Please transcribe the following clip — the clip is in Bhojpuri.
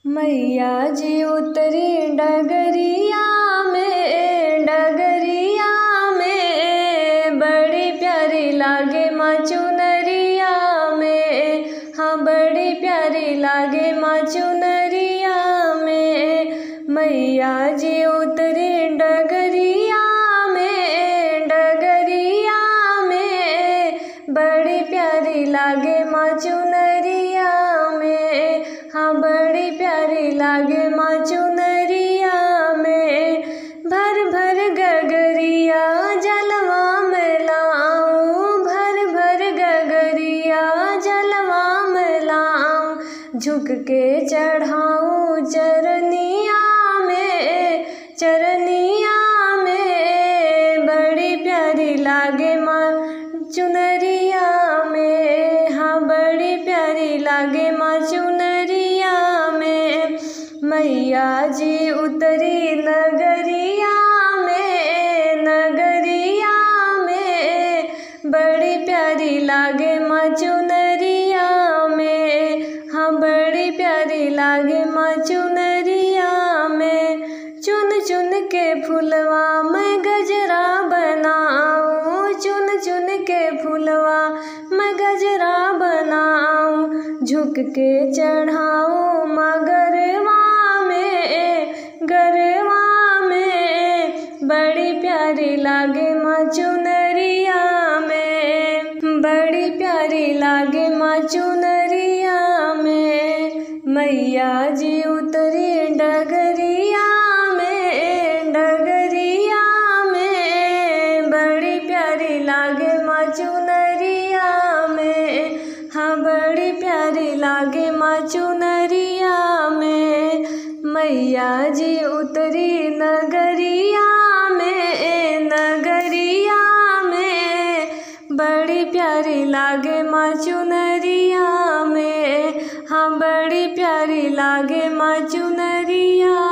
मैया जी उतरी डगरिया में डगरिया में बड़ी प्यारी लागे माँ चुनरिया में हाँ बड़ी प्यारी लागे माँ चुनरिया में मैया जी उतरी डगरिया में डगरिया में बड़ी प्यारी लागे माँ चुनरिया में हाँ बड़ी प्यारी लागे माँ चुनरिया में भर भर गगरिया जलवा में लाऊं भर भर गगरिया जलवा में लाऊं झुक के चढ़ाऊं चरनिया में चरनिया में बड़ी प्यारी लागे माँ चुनरिया में हाँ बड़ी प्यारी लागे माँ चुनरिया में मैया जी उतरी नगरिया में नगरिया में बड़ी प्यारी लागे माँ चुनरिया में हाँ बड़ी प्यारी लागे माँ चुनरिया में चुन चुन के फुलवा मैं गजरा बनाऊं चुन चुन के फुलवा मैं गजरा बनाऊं झुक के चढ़ाऊं मगरवा में गरवा में बड़ी प्यारी लागे माँ चुनरिया में बड़ी प्यारी लागे माँ चुनरिया में मैया जी उतरी डगरिया में डगरिया में बड़ी प्यारी लागे माँ चुनरिया में हाँ बड़ी प्यारी लागे माँ चुनरिया में मैया जी उतरी नगरिया में नगरिया में बड़ी प्यारी लागे माँ चुनरिया में हाँ बड़ी प्यारी लागे माँ चुनरिया